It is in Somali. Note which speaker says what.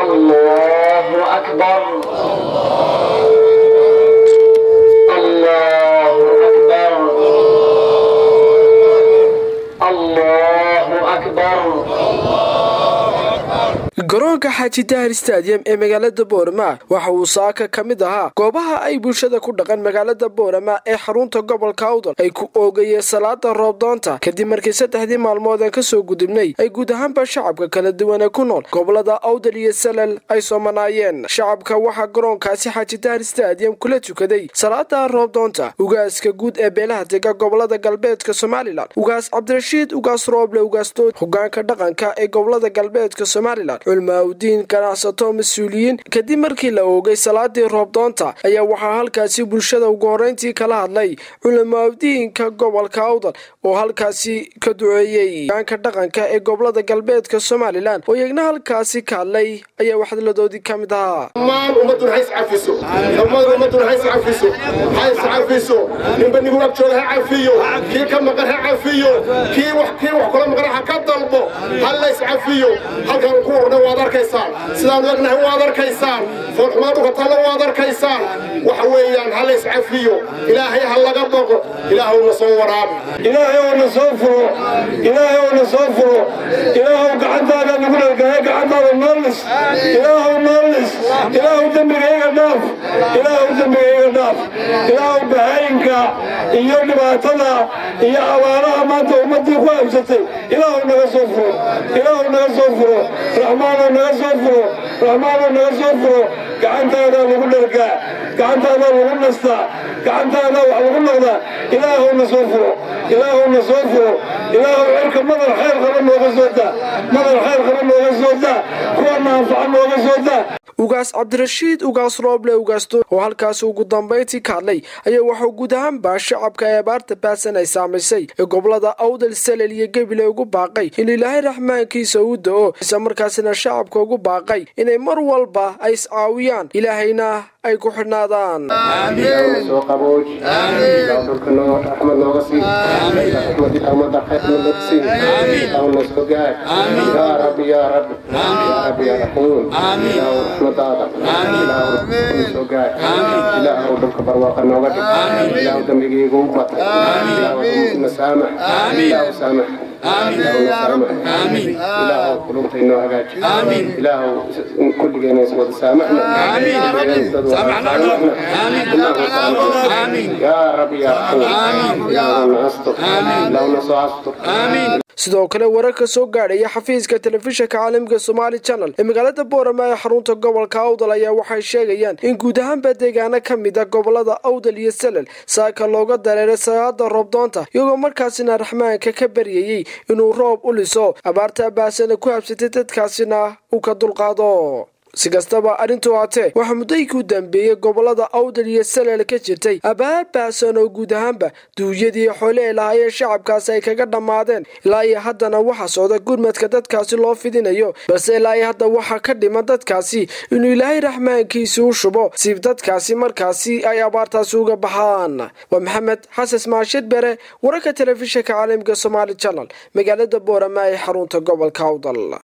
Speaker 1: الله أكبر الله أكبر الله أكبر
Speaker 2: garoonka xaaji dahar stadium ee magaalada boorama waxa uu saaka ka mid ahaa goobaha ay bulshada ku dhaqan magaalada boorama ee xarunta gobolka awdal ay ku oogayeen salaada roobdoonta kadib markii saddexdii maalmood aan kasoo gudubnay ay guud ahaanba shacabka kala duwane ku nool gobolada awdal iyo salal ay soomanaayeen shacabka waxaa garoonkaasi xaaji dahar stadium kula tukaday salaada roobdoonta ugaaska guud ee beelaha dega gobolada galbeedka somalilan ugaas cabdirashiid ugaas rooble ugaasdood hogaanka dhaqanka ee gobolada galbeedka somalilan culmaaudiin ganacsato mas-uuliyiin kadib markii la oogay salaadii roobdoonta ayaa waxaa halkaasi bulshada ugu horeyntii kala hadlay culamaaudiinka gobolka awdal oo halkaasi ka duceeyey hogaanka dhaqanka ee gobolada galbeedka somalilan oo iyagna halkaasi ka hadlay ayaa waxdaladoodii ka mid ahaa
Speaker 3: dhammaan ummadduna ha iscafiso dhammaan ummadduna ha iscafiso ha iscafiso ninba nigu ag jooga ha cafiyo kii ka maqan ha cafiyo kii wax kii wax kula maqan ha ka dalbo ha la iscafiyo halkan ku urna waad arkaysaan sidaan ognahay waad arkaysaan foolxumaan dhugatalla waad arkaysaan waxa weeyaan ha la iscafiyo ilaahay ha laga baqo ilaahow na soo waraabi
Speaker 4: ilaahay oo na soo furo ilaahay oo na soo furo ilaahow gacantaada nagu dhargaye gacantaada noolis ilaahow noolis ilaahow dembigayga dhaaf ilaahow dembigayga dhaaf ilaahow bahayinka iyo dhibaatada iyo abaaraha maanta ummaddii ku habsatay ilaahow naga soo furo ilaahow naga soo furo raxmaanoo naga soo furo raxmaanoo naga soo furo gacantaadaa lagu dhargaa gacantaadaa lagu nastaa gacantaadaa wax lagu noqdaa ilaahow na soo furo ilaahow na soo furo ilaahow cirka madar khayr qaba nooga soo daa madar khayr qaba nooga soo daa kuwa naanfaca nooga soo daa
Speaker 2: ugaas cabdirashiid ugaas rooble ugaasdood oo halkaasi ugu dambayntii ka hadlay ayaa waxuu guud ahaanba shacabka ee abaarta baasan ay saamaysay ee gobolada awdal salel iyo gebile ugu baaqay in ilaahay raxmaankiisa uu da-o isla markaasina shacabka ugu baaqay inay mar walba ay iscaawiyaan ilaahayna ay ku xidhnaadaan
Speaker 3: soo qabooj ilaahu dhulka noo raxmad nooga sii raxmad ummadda khayr nooga sii ilaahu na soo gaar yaa rabbi yaa rabbi yaa rabbi yaa raxiim ilaahu raxmadaada ilaahu na soo gaar ilaahu dhulka barwaaqa nooga dhig ilaahu dembigayga u bata ilaahu na saamax ilaahu saamax ilaahu na saamax ilaahu qulubta inoo hagaaji ilaahu kulligeena is wada saamaxna يا رب يا رحمن يا نستر لو نصعستر
Speaker 2: sidoo kale wararka soo gaadhaya xafiiska telefishinka caalamka somaali channel ee magaalada boorama ee xarunta gobolka awdal ayaa waxay sheegayaan in guud ahaanba deegaano ka mid a gobolada awdal iyo salel saaka looga dareeray salaada roobdoonta iyagoo markaasina raxmaanka ka baryayey inuu roob u liso abaarta baasana ku habsatay dadkaasina uu ka dulqaado si kastaba arrintu haatee waxaa muddooyinkii u dambeeyey gobolada awdal iyo salel ka jirtay abaar baasan oo guud ahaanba duunyadii xoole ay lahaayeen shacabkaasi ay kaga dhammaadeen ilaa iyo haddana waxaa socda gurmadka dadkaasi loo fidinayo balse ilaa iyo hadda waxaa ka dhiman dadkaasi inuu ilaahay raxmaankiisi u shubo si dadkaasi markaasi ay abaartaasi uga baxaan waa maxamed xasan maashid bere wararka telefishinka caalamka somaali channel magaalada boorama ee xarunta gobolka awdal